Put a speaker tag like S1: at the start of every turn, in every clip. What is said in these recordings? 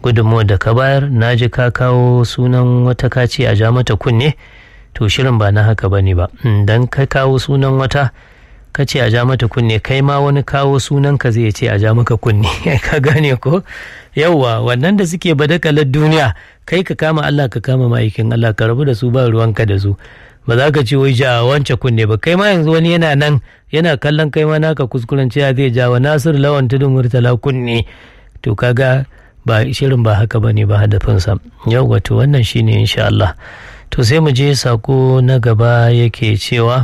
S1: gudunmuwa da ka bayar na ji ka kawo sunan wata kaci a ja mata kunne to shirin ba na haka bane ba dan ka kawo sunan wata ka ce a ja mata kunne kai ma wani kawo sunan ka zai ce a ja maka kunne ka gane ko yauwa wannan da suke badakalar duniya kai ka kama Allah ka kama ma'aikin Allah ka rabu da su ba ruwanka da su ba za ka ce wai ja wance kunne ba kai ma yanzu wani yana nan yana kallon kai ma naka kuskuren cewa zai ja wa Nasir lawan tudun murtala kunne to kaga ba shirin ba haka bane ba hadafinsa yau wato wannan shine insha Allah to sai mu je sako na gaba yake cewa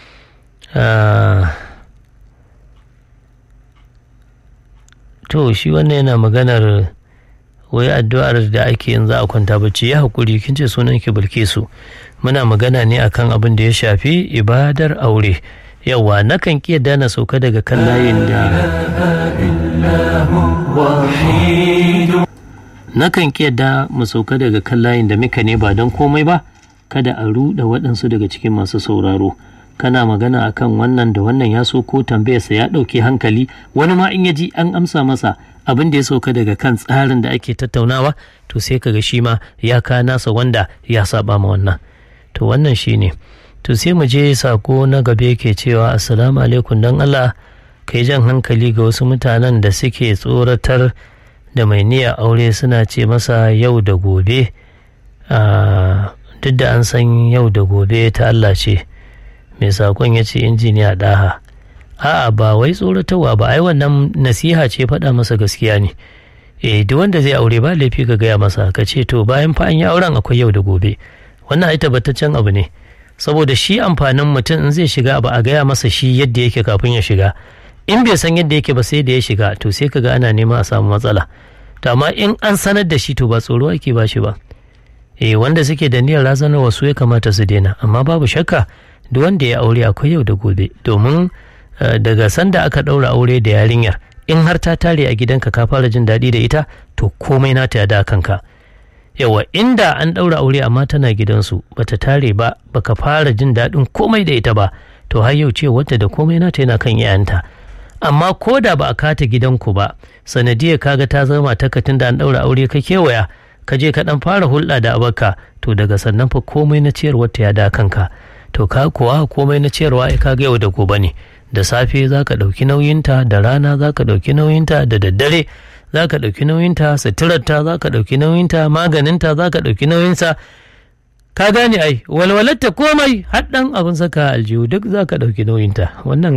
S1: to shi wannan yana maganar wai addu'ar da ake yin za a kwanta bacci ya haƙuri kin ce sunan ki bilkisu muna magana ne akan abin da ya shafi ibadar aure yawa nakan ƙi yadda na sauka daga kan layin da nakan ƙi yadda mu sauka daga kan layin da muka ne ba don komai ba kada a ruɗa waɗansu daga cikin masu sauraro kana magana akan wannan da wannan ya so ko tambayarsa ya ɗauki hankali wani ma in ya ji an amsa masa abin da ya sauka daga kan tsarin da ake tattaunawa to sai kaga shi ma ya ka nasa wanda ya saba ma wannan to wannan shi ne to sai mu je sako na gabe ke cewa assalamu alaikum don allah kai jan hankali ga wasu mutanen da suke tsoratar da mai niyya aure suna ce masa yau da gobe duk da an san yau da gobe ta allah ce mai sakon ya ce injiniya daha a'a ba wai tsoratarwa ba ai wannan nasiha ce faɗa masa gaskiya ne eh duk wanda zai aure ba laifi ka gaya masa ka ce to bayan fa an yi auren akwai yau da gobe wannan ai tabbataccen abu ne saboda shi amfanin mutum in zai shiga abu a gaya masa shi yadda yake kafin ya shiga in bai san yadda yake ba sai da ya shiga to sai kaga ana nema a samu matsala to amma in an sanar da shi to ba tsoro ake ba shi ba eh wanda suke da niyyar razanarwa su ya kamata su daina amma babu shakka duk wanda ya aure akwai yau da gobe domin daga sanda aka ɗaura aure da yarinyar in har ta tare a gidanka ka fara jin daɗi da ita to komai nata ya da kanka yawa inda an ɗaura aure amma tana gidansu bata tare ba baka fara jin daɗin komai da ita ba to har yau ce wata da komai nata yana kan iyayenta amma ko da ba a kata gidanku ba sanadiyar kaga ta zama takatin da an ɗaura aure ka kewaya ka je ka ɗan fara hulɗa da abaka to daga sannan fa komai na ciyarwar ta ya da kanka to ka kuwa komai na ciyarwa ya kaga yau da gobe ne da safe za ka ɗauki nauyinta da rana za ka ɗauki nauyinta da daddare za ka ɗauki nauyinta suturarta za ka ɗauki nauyinta maganinta za ka ɗauki nauyinsa ka gane ai walwalarta komai haɗɗan abin saka aljihu duk za ka ɗauki nauyinta wannan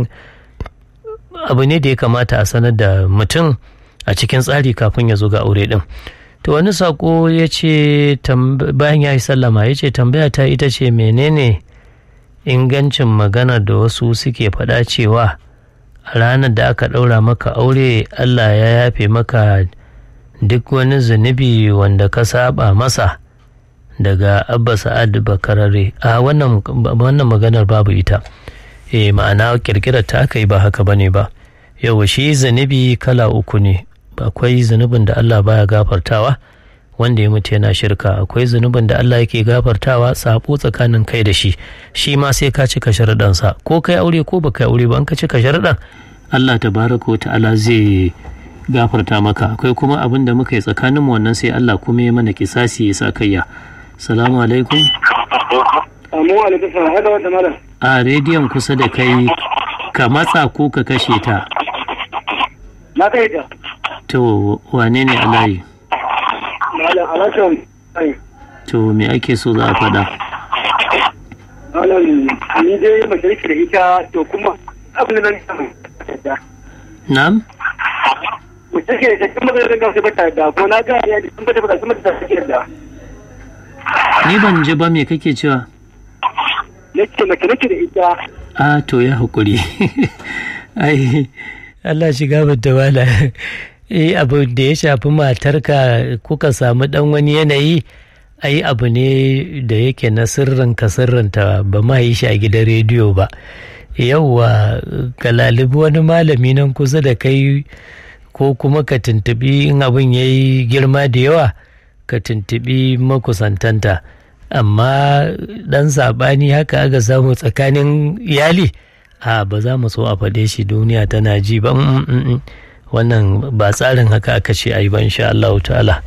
S1: abu ne da ya kamata a sanar da mutum a cikin tsari kafin ya zo ga aure ɗin to wani sako ya ce bayan ya yi sallama ya ce tambaya ta ita ce menene ingancin magana da wasu suke faɗa cewa a ranar da aka ɗaura maka aure Allah ya yafe maka duk wani zunubi wanda ka saba masa daga abba sa'ad bakarare a wannan maganar babu ita e ma'ana kirkirar ta aka yi ba haka bane ba yau shi zunubi kala uku ne akwai zunubin da Allah baya gafartawa wanda ya mutu yana shirka akwai zunubin da Allah yake gafartawa sabo tsakanin kai da shi shi ma sai ka cika sharaɗansa ko kai aure ko baka aure ba an ka cika sharaɗan Allah tabaraka wa ta'ala zai gafarta maka akwai kuma abin da muka yi tsakanin mu wannan sai Allah kuma ya mana kisasi ya sa kayya salamu alaikum a rediyon kusa da kai ka matsa ko ka kashe ta
S2: na kai ta
S1: to wane ne alayi
S2: malam alasan
S1: to me ake so za a faɗa
S2: malam ni dai mace da ita to kuma abin da nan
S1: na'am
S2: mace ke da kuma da ga ba ta da ko na ga ya da kuma da kuma da take da
S1: ni ban ji ba me kake cewa
S2: yace mace nake da ita
S1: a to ya hakuri ai Allah shiga bata wala eh abu da ya shafi matarka kuka samu dan wani yanayi ai abu ne da yake na sirrin ka sirrinta ba ma yi shi a gidan rediyo ba yauwa ka lalibi wani malami nan kusa da kai ko kuma ka tuntubi in abin ya yi girma da yawa ka tuntubi makusantanta amma dan saɓani haka aka samu tsakanin iyali a ba za mu so a faɗe shi duniya tana ji ba wannan ba tsarin haka aka ce a yi ba insha Allah ta'ala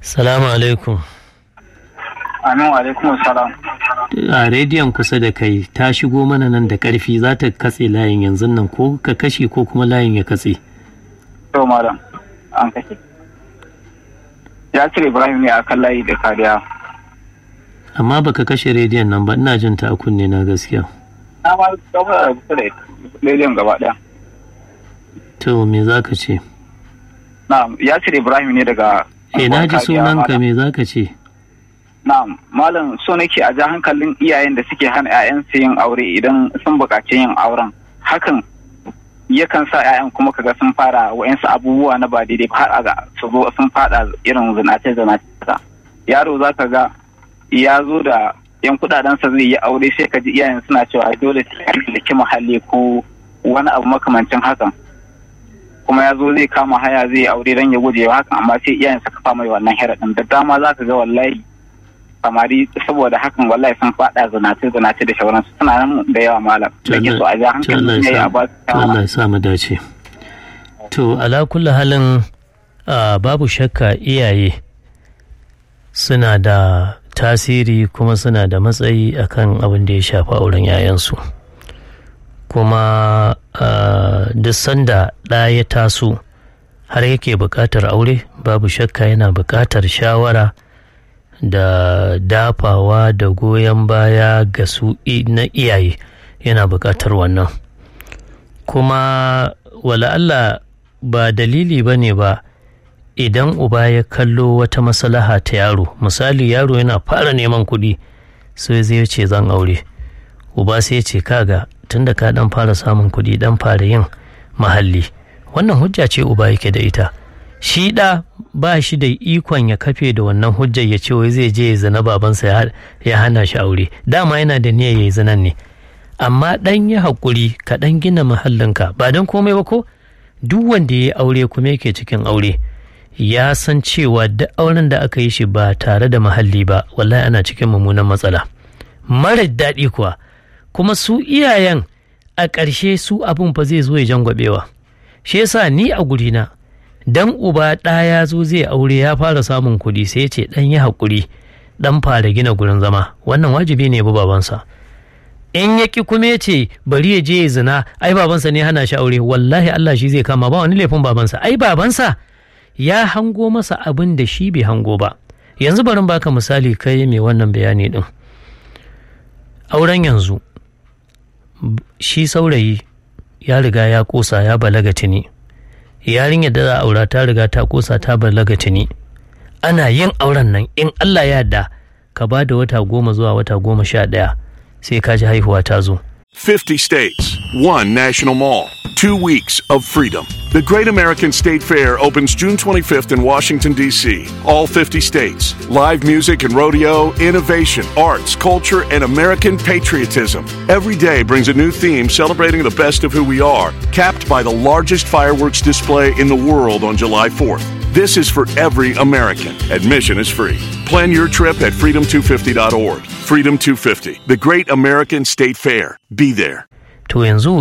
S1: salamu alaikum
S3: Amin wa alaikum salam.
S1: a rediyon kusa da kai ta shigo mana nan da karfi za ta katse layin yanzu nan ko ka kashe ko kuma layin ya katse
S3: To malam an kashe. Ya cire Ibrahim ne akan layi da kariya.
S1: amma baka kashe rediyon nan ba ina jin ta a kunne na gaskiya
S3: Na ma gaba da kusa da rediyon gaba ɗaya.
S1: to me za ka ce
S3: Na'am ya cire Ibrahim ne daga.
S1: eh na ji
S3: Kariya,
S1: sunanka
S3: malam.
S1: me za ka ce
S3: Na'am malam so nake a ja hankalin iyayen da suke hana 'ya'yansu yin aure idan sun buƙaci yin auren. Hakan yakan sa 'ya'yan kuma kaga sun fara wa'yansu abubuwa na ba daidai ba har ga su zo sun fada irin zinace zinace yaro za ka ga ya zo da yan kudadensa zai yi aure sai ka ji iyayen suna cewa dole sai ya mallaki muhalli ko wani abu makamancin hakan kuma ya zo zai kama haya zai yi aure don ya guje wa hakan amma sai iyayen suka fama wannan heraɗin da dama za ka ga wallahi samari saboda hakan wallahi sun fada zinace zinace da shauransu suna nan da yawa malam da ke so a ja
S1: To Allah
S3: hankali
S1: ya
S3: ne a
S1: sa-
S3: ba su
S1: to Allah ya sa mu dace to ala kulli halin ah, babu shakka iyaye suna da tasiri kuma suna da matsayi akan abin da ya shafi auren 'ya'yansu kuma ah, duk sanda ɗa ya taso har yake buƙatar aure babu shakka yana buƙatar shawara da dafawa da goyon baya ga su i- na iyaye yana buƙatar wannan kuma wala Allah ba dalili ba ne ba idan uba ya kallo wata maslaha ta yaro misali yaro yana fara neman kuɗi sai zai ce zan aure uba sai ya ce kaga tunda ka dan fara samun kuɗi dan fara yin mahalli wannan hujja ce uba yake da ita shi ɗa ba shi da ikon ya kafe da wannan hujjar ya ce wai zai je ya zina babansa ya- ya hana shi aure dama yana da niyyar ya yi zinan ne amma ɗan yi haƙuri ka ɗan gina mahallinka ba don komai ba ko duk wanda ya yi aure kuma yake cikin aure ya san cewa duk auren da aka yi shi ba tare da mahalli ba wallahi ana cikin mummunan matsala mara daɗi kuwa kuma su iyayen a ƙarshe su abin fa zai zo ya jangwabewa shi yasa ni a gurina dan uba ɗa ya zo zai aure ya fara samun kuɗi sai ya ce ɗan yi haƙuri ɗan fara gina gurin zama wannan wajibi ne ya bi babansa in ya ki kuma ya ce bari ya je ya zina ai babansa ne hana shi aure wallahi Allah shi zai kama ba wani laifin babansa ai babansa ya hango masa abin da shi bai hango ba yanzu barin baka misali kai mai wannan bayani din auren yanzu b- shi saurayi ya riga ya kosa ya balaga tuni yarinyar da za a aura ta riga ta kosa ta balaga tuni ana yin auren nan in Allah ya yarda ka ba da wata goma zuwa wata goma sha ɗaya sai ka ji haihuwa ta zo
S4: 50 states, one national mall, two weeks of freedom. The Great American State Fair opens June 25th in Washington, D.C. All 50 states. Live music and rodeo, innovation, arts, culture, and American patriotism. Every day brings a new theme celebrating the best of who we are, capped by the largest fireworks display in the world on July 4th. This is for every American. Admission is free. Plan your trip at freedom250.org. Freedom 250, the Great American State Fair. Be there.
S1: to yanzu